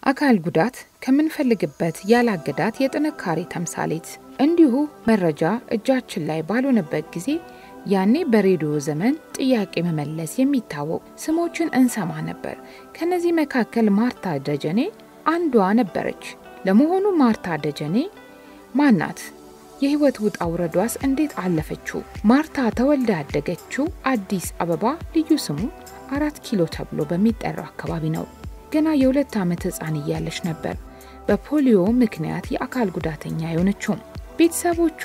አካል ጉዳት ከምንፈልግበት ያላገዳት የጥንካሬ ተምሳሌት። እንዲሁ መረጃ እጃችን ላይ ባልሆነበት ጊዜ ያኔ በሬዲዮ ዘመን ጥያቄ መመለስ የሚታወቅ ስሞችን እንሰማ ነበር። ከነዚህ መካከል ማርታ ደጀኔ አንዷ ነበረች። ለመሆኑ ማርታ ደጀኔ ማናት? የህይወት ውጣ ውረዷስ እንዴት አለፈችው? ማርታ ተወልዳ ያደገችው አዲስ አበባ ልዩ ስሙ አራት ኪሎ ተብሎ በሚጠራው አካባቢ ነው። ገና የሁለት ዓመት ህፃን እያለች ነበር በፖሊዮ ምክንያት የአካል ጉዳተኛ የሆነችው። ቤተሰቦቿ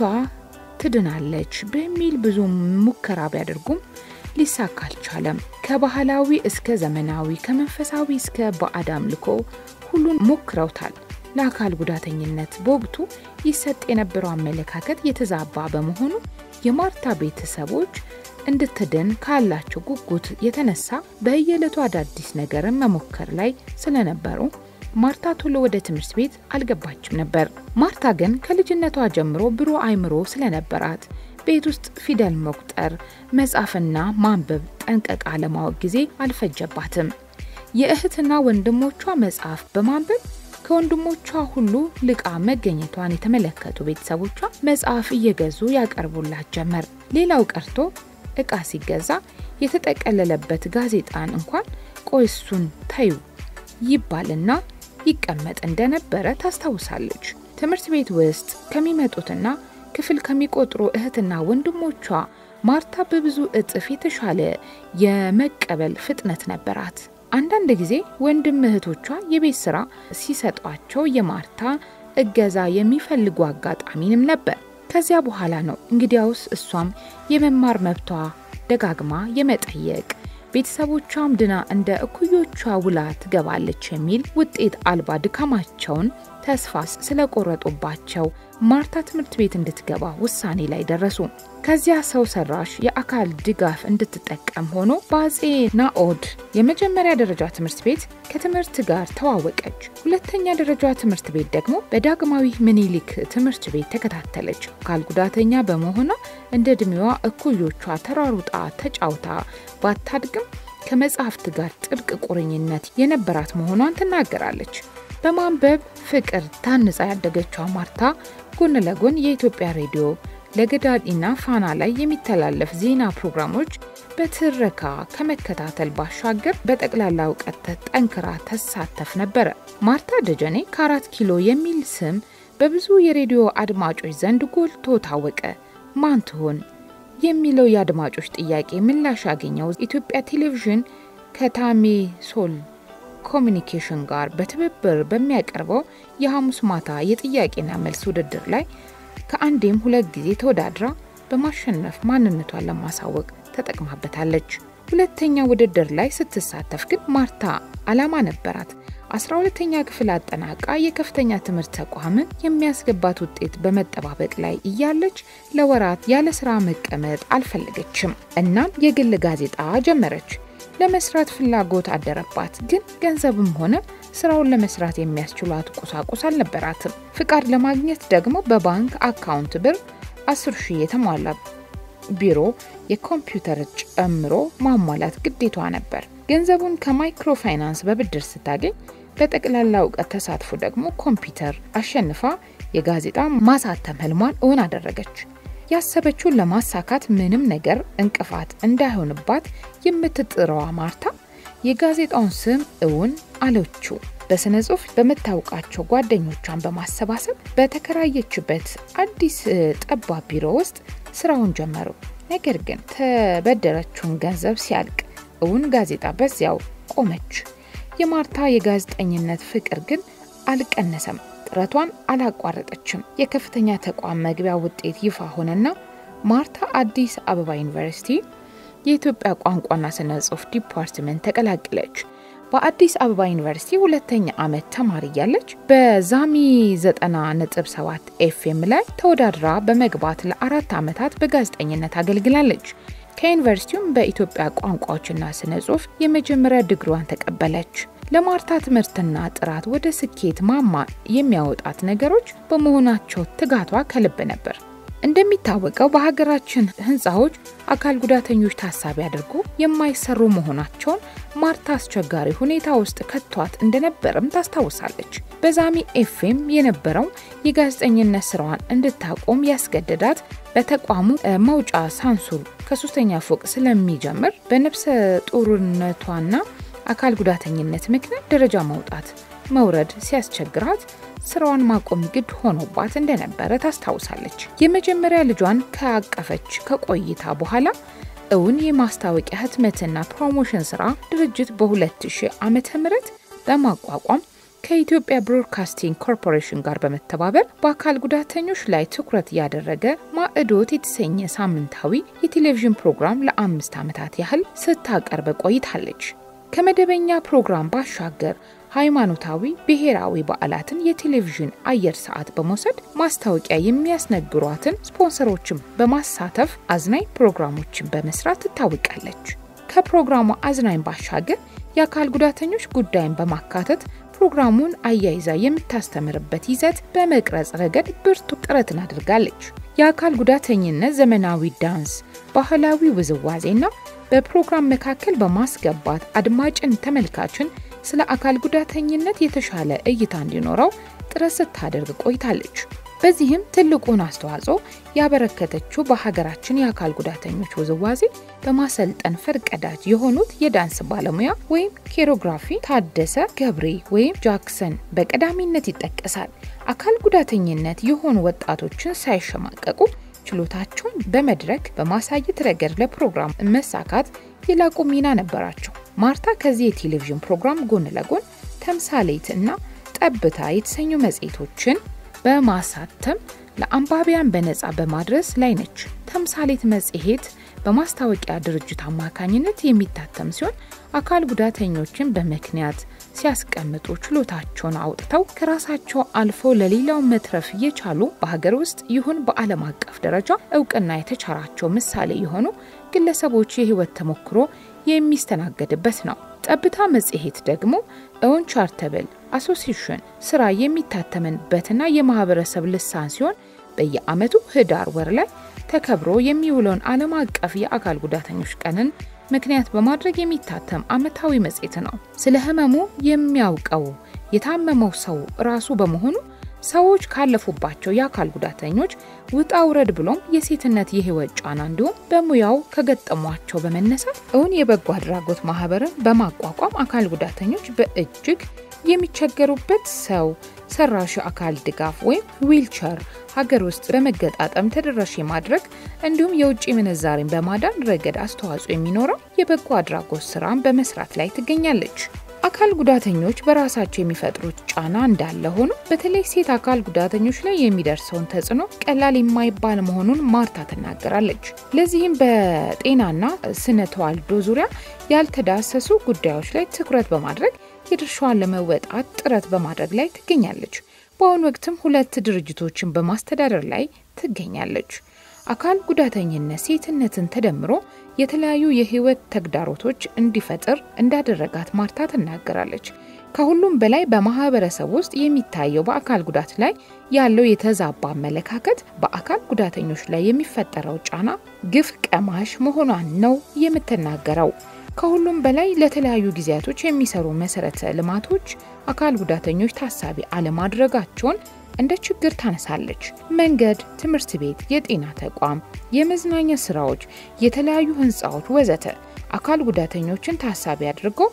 ትድናለች በሚል ብዙ ሙከራ ቢያደርጉም ሊሳካ አልቻለም። ከባህላዊ እስከ ዘመናዊ፣ ከመንፈሳዊ እስከ ባዕድ አምልኮ ሁሉን ሞክረውታል። ለአካል ጉዳተኝነት በወቅቱ ይሰጥ የነበረው አመለካከት የተዛባ በመሆኑ የማርታ ቤተሰቦች እንድትድን ካላቸው ጉጉት የተነሳ በየዕለቱ አዳዲስ ነገርን መሞከር ላይ ስለነበሩ ማርታ ቶሎ ወደ ትምህርት ቤት አልገባችም ነበር። ማርታ ግን ከልጅነቷ ጀምሮ ብሩህ አእምሮ ስለነበራት ቤት ውስጥ ፊደል መቁጠር፣ መጻፍና ማንበብ ጠንቀቃ ለማወቅ ጊዜ አልፈጀባትም። የእህትና ወንድሞቿ መጽሐፍ በማንበብ ከወንድሞቿ ሁሉ ልቃ መገኘቷን የተመለከቱ ቤተሰቦቿ መጽሐፍ እየገዙ ያቀርቡላት ጀመር። ሌላው ቀርቶ እቃ ሲገዛ የተጠቀለለበት ጋዜጣን እንኳን ቆይ እሱን ተዩ ይባልና ይቀመጥ እንደነበረ ታስታውሳለች። ትምህርት ቤት ውስጥ ከሚመጡትና ክፍል ከሚቆጥሩ እህትና ወንድሞቿ ማርታ በብዙ እጥፍ የተሻለ የመቀበል ፍጥነት ነበራት። አንዳንድ ጊዜ ወንድም እህቶቿ የቤት ስራ ሲሰጧቸው የማርታ እገዛ የሚፈልጉ አጋጣሚንም ነበር። ከዚያ በኋላ ነው እንግዲያውስ እሷም የመማር መብቷ ደጋግማ የመጠየቅ ቤተሰቦቿም ድና እንደ እኩዮቿ ውላ ትገባለች የሚል ውጤት አልባ ድካማቸውን ተስፋ ስለቆረጡባቸው ማርታ ትምህርት ቤት እንድትገባ ውሳኔ ላይ ደረሱ። ከዚያ ሰው ሰራሽ የአካል ድጋፍ እንድትጠቀም ሆኖ በአጼ ናኦድ የመጀመሪያ ደረጃ ትምህርት ቤት ከትምህርት ጋር ተዋወቀች። ሁለተኛ ደረጃ ትምህርት ቤት ደግሞ በዳግማዊ ምኒልክ ትምህርት ቤት ተከታተለች። አካል ጉዳተኛ በመሆኗ እንደ ዕድሜዋ እኩዮቿ ተሯሩጣ ተጫውታ ባታድግም ከመጽሐፍት ጋር ጥብቅ ቁርኝነት የነበራት መሆኗን ትናገራለች። በማንበብ ፍቅር ታንጻ ያደገችው ማርታ ጎን ለጎን የኢትዮጵያ ሬዲዮ ለገዳዲና ፋና ላይ የሚተላለፍ ዜና ፕሮግራሞች በትረካ ከመከታተል ባሻገር በጠቅላላ እውቀት ጠንክራ ተሳተፍ ነበረ። ማርታ ደጀኔ ከአራት ኪሎ የሚል ስም በብዙ የሬዲዮ አድማጮች ዘንድ ጎልቶ ታወቀ። ማን ትሆን የሚለው የአድማጮች ጥያቄ ምላሽ ያገኘው ኢትዮጵያ ቴሌቪዥን ከታሜ ሶል ኮሚኒኬሽን ጋር በትብብር በሚያቀርበው የሐሙስ ማታ የጥያቄና መልስ ውድድር ላይ ከአንዴም ሁለት ጊዜ ተወዳድራ በማሸነፍ ማንነቷን ለማሳወቅ ተጠቅማበታለች። ሁለተኛ ውድድር ላይ ስትሳተፍ ግን ማርታ ዓላማ ነበራት። አስራ ሁለተኛ ክፍል አጠናቃ የከፍተኛ ትምህርት ተቋምን የሚያስገባት ውጤት በመጠባበቅ ላይ እያለች ለወራት ያለ ስራ መቀመጥ አልፈለገችም። እናም የግል ጋዜጣ ጀመረች። ለመስራት ፍላጎት አደረባት። ግን ገንዘብም ሆነ ስራውን ለመስራት የሚያስችሏት ቁሳቁስ አልነበራትም። ፍቃድ ለማግኘት ደግሞ በባንክ አካውንት ብር 10 ሺህ የተሟላ ቢሮ፣ የኮምፒውተር ጨምሮ ማሟላት ግዴቷ ነበር። ገንዘቡን ከማይክሮ ፋይናንስ በብድር ስታገኝ በጠቅላላ እውቀት ተሳትፎ ደግሞ ኮምፒውተር አሸንፋ የጋዜጣ ማሳተም ህልሟን እውን አደረገች። ያሰበችውን ለማሳካት ምንም ነገር እንቅፋት እንዳይሆንባት የምትጥረዋ ማርታ የጋዜጣውን ስም እውን አለችው። በስነ ጽሁፍ በምታውቃቸው ጓደኞቿን በማሰባሰብ በተከራየችበት አዲስ ጠባብ ቢሮ ውስጥ ስራውን ጀመሩ። ነገር ግን ተበደረችውን ገንዘብ ሲያልቅ እውን ጋዜጣ በዚያው ቆመች። የማርታ የጋዜጠኝነት ፍቅር ግን አልቀነሰም። ጥረቷን አላቋረጠችም። የከፍተኛ ተቋም መግቢያ ውጤት ይፋ ሆነና ማርታ አዲስ አበባ ዩኒቨርሲቲ የኢትዮጵያ ቋንቋና ስነ ጽሁፍ ዲፓርትመንት ተቀላቀለች። በአዲስ አበባ ዩኒቨርሲቲ ሁለተኛ ዓመት ተማሪ እያለች በዛሚ 90.7 ኤፍኤም ላይ ተወዳድራ በመግባት ለአራት ዓመታት በጋዜጠኝነት አገልግላለች። ከዩኒቨርሲቲውም በኢትዮጵያ ቋንቋዎችና ስነ ጽሁፍ የመጀመሪያ ድግሯን ተቀበለች። ለማርታ ትምህርትና ጥራት ወደ ስኬት ማማ የሚያወጣት ነገሮች በመሆናቸው ትጋቷ ከልብ ነበር። እንደሚታወቀው በሀገራችን ህንፃዎች አካል ጉዳተኞች ታሳቢ አድርጎ የማይሰሩ መሆናቸውን ማርታ አስቸጋሪ ሁኔታ ውስጥ ከቷት እንደነበርም ታስታውሳለች። በዛሚ ኤፍኤም የነበረው የጋዜጠኝነት ስራዋን እንድታቆም ያስገደዳት በተቋሙ መውጫ ሳንሱር ከሶስተኛ ፎቅ ስለሚጀምር በነፍሰ ጡርነቷና አካል ጉዳተኝነት ምክንያት ደረጃ መውጣት መውረድ ሲያስቸግራት ስራዋን ማቆም ግድ ሆኖባት እንደነበረ ታስታውሳለች። የመጀመሪያ ልጇን ከአቀፈች ከቆይታ በኋላ እውን የማስታወቂያ ህትመትና ፕሮሞሽን ስራ ድርጅት በ2000 ዓመተ ምህረት በማቋቋም ከኢትዮጵያ ብሮድካስቲንግ ኮርፖሬሽን ጋር በመተባበር በአካል ጉዳተኞች ላይ ትኩረት ያደረገ ማዕዶት የተሰኘ ሳምንታዊ የቴሌቪዥን ፕሮግራም ለአምስት ዓመታት ያህል ስታቀርብ ቆይታለች። ከመደበኛ ፕሮግራም ባሻገር ሃይማኖታዊ፣ ብሔራዊ በዓላትን የቴሌቪዥን አየር ሰዓት በመውሰድ ማስታወቂያ የሚያስነግሯትን ስፖንሰሮችን በማሳተፍ አዝናኝ ፕሮግራሞችን በመስራት ትታወቃለች። ከፕሮግራሙ አዝናኝ ባሻገር የአካል ጉዳተኞች ጉዳይን በማካተት ፕሮግራሙን አያይዛ የምታስተምርበት ይዘት በመቅረጽ ረገድ ብርቱ ጥረትን አድርጋለች። የአካል ጉዳተኝነት ዘመናዊ ዳንስ፣ ባህላዊ ውዝዋዜና በፕሮግራም መካከል በማስገባት አድማጭን፣ ተመልካችን ስለ አካል ጉዳተኝነት የተሻለ እይታ እንዲኖረው ጥረት ስታደርግ ቆይታለች። በዚህም ትልቁን አስተዋጽኦ ያበረከተችው በሀገራችን የአካል ጉዳተኞች ውዝዋዜ በማሰልጠን ፈርቀዳጅ የሆኑት የዳንስ ባለሙያ ወይም ኬሮግራፊ ታደሰ ገብሬ ወይም ጃክሰን በቀዳሚነት ይጠቀሳል። አካል ጉዳተኝነት የሆኑ ወጣቶችን ሳይሸማቀቁ ችሎታቸውን በመድረክ በማሳየት ረገድ ለፕሮግራም መሳካት የላቁ ሚና ነበራቸው። ማርታ ከዚህ የቴሌቪዥን ፕሮግራም ጎን ለጎን ተምሳሌት እና ጠብታ የተሰኙ መጽሔቶችን በማሳተም ለአንባቢያን በነፃ በማድረስ ላይ ነች። ተምሳሌት መጽሔት በማስታወቂያ ድርጅት አማካኝነት የሚታተም ሲሆን አካል ጉዳተኞችን በምክንያት ሲያስቀምጡ ችሎታቸውን አውጥተው ከራሳቸው አልፈው ለሌላው መትረፍ እየቻሉ በሀገር ውስጥ ይሁን በዓለም አቀፍ ደረጃ እውቅና የተቻራቸው ምሳሌ የሆኑ ግለሰቦች የህይወት ተሞክሮ የሚስተናገድበት ነው። ጠብታ መጽሔት ደግሞ እውን ቻርተብል አሶሲሽን ስራ የሚታተምበትና የማህበረሰብ ልሳን ሲሆን በየዓመቱ ህዳር ወር ላይ ተከብሮ የሚውለውን ዓለም አቀፍ የአካል ጉዳተኞች ቀንን ምክንያት በማድረግ የሚታተም ዓመታዊ መጽሔት ነው። ስለ ህመሙ የሚያውቀው የታመመው ሰው ራሱ በመሆኑ ሰዎች ካለፉባቸው የአካል ጉዳተኞች ውጣ ውረድ ብሎም የሴትነት የህይወት ጫና እንዲሁም በሙያው ከገጠሟቸው በመነሳት እውን የበጎ አድራጎት ማህበርን በማቋቋም አካል ጉዳተኞች በእጅግ የሚቸገሩበት ሰው ሰራሽ አካል ድጋፍ ወይም ዊልቸር ሀገር ውስጥ በመገጣጠም ተደራሽ የማድረግ እንዲሁም የውጭ ምንዛሬን በማዳን ረገድ አስተዋጽኦ የሚኖረው የበጎ አድራጎት ስራን በመስራት ላይ ትገኛለች። አካል ጉዳተኞች በራሳቸው የሚፈጥሩት ጫና እንዳለ ሆኖ በተለይ ሴት አካል ጉዳተኞች ላይ የሚደርሰውን ተጽዕኖ ቀላል የማይባል መሆኑን ማርታ ትናገራለች። ለዚህም በጤናና ስነ ተዋልዶ ዙሪያ ያልተዳሰሱ ጉዳዮች ላይ ትኩረት በማድረግ የድርሻዋን ለመወጣት ጥረት በማድረግ ላይ ትገኛለች። በአሁኑ ወቅትም ሁለት ድርጅቶችን በማስተዳደር ላይ ትገኛለች። አካል ጉዳተኝነት ሴትነትን ተደምሮ የተለያዩ የህይወት ተግዳሮቶች እንዲፈጥር እንዳደረጋት ማርታ ትናገራለች። ከሁሉም በላይ በማህበረሰብ ውስጥ የሚታየው በአካል ጉዳት ላይ ያለው የተዛባ አመለካከት በአካል ጉዳተኞች ላይ የሚፈጠረው ጫና ግፍ ቀማሽ መሆኗን ነው የምትናገረው። ከሁሉም በላይ ለተለያዩ ጊዜያቶች የሚሰሩ መሰረተ ልማቶች አካል ጉዳተኞች ታሳቢ አለማድረጋቸውን እንደ ችግር ታነሳለች። መንገድ፣ ትምህርት ቤት፣ የጤና ተቋም፣ የመዝናኛ ስራዎች፣ የተለያዩ ህንፃዎች ወዘተ አካል ጉዳተኞችን ታሳቢ አድርገው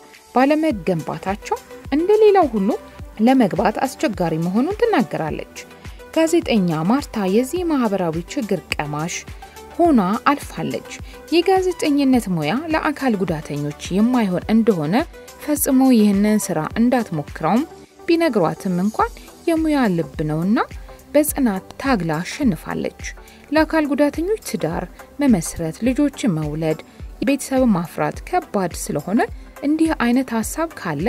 ባለመገንባታቸው እንደ ሌላው ሁሉ ለመግባት አስቸጋሪ መሆኑን ትናገራለች። ጋዜጠኛ ማርታ የዚህ ማህበራዊ ችግር ቀማሽ ሆና አልፋለች። የጋዜጠኝነት ሙያ ለአካል ጉዳተኞች የማይሆን እንደሆነ ፈጽሞ ይህንን ስራ እንዳትሞክረውም ቢነግሯትም እንኳን የሙያ ልብ ነውና በጽናት ታግላ አሸንፋለች። ለአካል ጉዳተኞች ትዳር መመስረት፣ ልጆችን መውለድ፣ ቤተሰብ ማፍራት ከባድ ስለሆነ እንዲህ አይነት ሀሳብ ካለ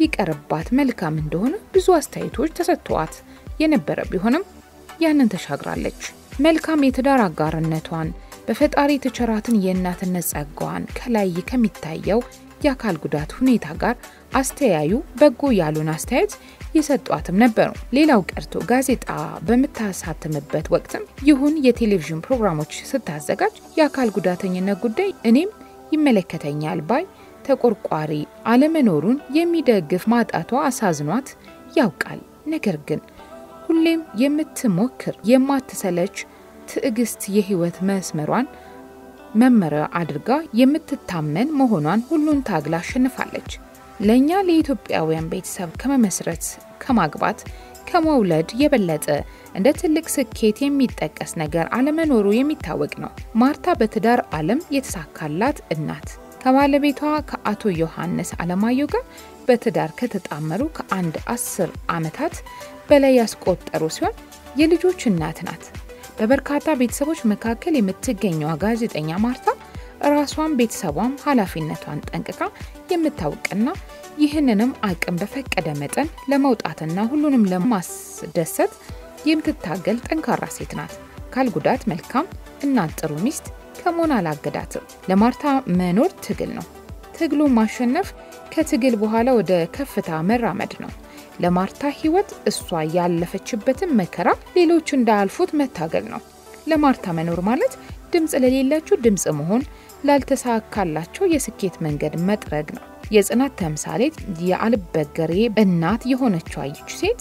ቢቀርባት መልካም እንደሆነ ብዙ አስተያየቶች ተሰጥተዋት የነበረ ቢሆንም ያንን ተሻግራለች። መልካም የትዳር አጋርነቷን በፈጣሪ የተቸራትን የእናትነት ጸጋዋን ከላይ ከሚታየው የአካል ጉዳት ሁኔታ ጋር አስተያዩ በጎ ያሉን አስተያየት የሰጧትም ነበሩ። ሌላው ቀርቶ ጋዜጣ በምታሳትምበት ወቅትም ይሁን የቴሌቪዥን ፕሮግራሞች ስታዘጋጅ የአካል ጉዳተኝነት ጉዳይ እኔም ይመለከተኛል ባይ ተቆርቋሪ አለመኖሩን የሚደግፍ ማጣቷ አሳዝኗት ያውቃል። ነገር ግን ሁሌም የምትሞክር የማትሰለች ትዕግስት የህይወት መስመሯን መመሪያ አድርጋ የምትታመን መሆኗን ሁሉን ታግላ አሸንፋለች። ለእኛ ለኢትዮጵያውያን ቤተሰብ ከመመስረት ከማግባት ከመውለድ የበለጠ እንደ ትልቅ ስኬት የሚጠቀስ ነገር አለመኖሩ የሚታወቅ ነው። ማርታ በትዳር ዓለም የተሳካላት እናት ከባለቤቷ ከአቶ ዮሐንስ አለማየሁ ጋር በትዳር ከተጣመሩ ከአንድ አስር ዓመታት በላይ ያስቆጠሩ ሲሆን የልጆች እናት ናት። በበርካታ ቤተሰቦች መካከል የምትገኘዋ ጋዜጠኛ ማርታ ራሷን ቤተሰቧም ኃላፊነቷን ጠንቅቃ የምታውቅና ይህንንም አቅም በፈቀደ መጠን ለመውጣትና ሁሉንም ለማስደሰት የምትታገል ጠንካራ ሴት ናት። አካል ጉዳት መልካም እናት፣ ጥሩ ሚስት ከመሆን አላገዳትም። ለማርታ መኖር ትግል ነው። ትግሉ ማሸነፍ ከትግል በኋላ ወደ ከፍታ መራመድ ነው። ለማርታ ህይወት እሷ ያለፈችበትን መከራ ሌሎች እንዳያልፉት መታገል ነው። ለማርታ መኖር ማለት ድምፅ ለሌላቸው ድምፅ መሆን፣ ላልተሳካላቸው የስኬት መንገድ መጥረግ ነው። የጽናት ተምሳሌት የአልበገሬ እናት የሆነችው ይች ሴት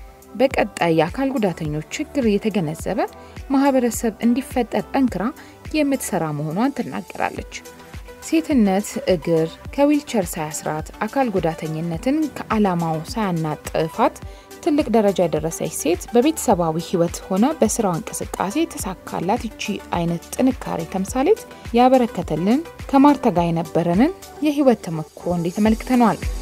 በቀጣይ የአካል ጉዳተኞች ችግር የተገነዘበ ማህበረሰብ እንዲፈጠር ጠንክራ የምትሰራ መሆኗን ትናገራለች። ሴትነት እግር ከዊልቸር ሳያስራት አካል ጉዳተኝነትን ከዓላማው ሳያናጥፋት ትልቅ ደረጃ የደረሰች ሴት በቤተሰባዊ ህይወት ሆነ በስራው እንቅስቃሴ የተሳካላት ይቺ አይነት ጥንካሬ ተምሳሌት ያበረከተልን ከማርታ ጋር የነበረንን የህይወት ተሞክሮ እንዴት ተመልክተነዋል።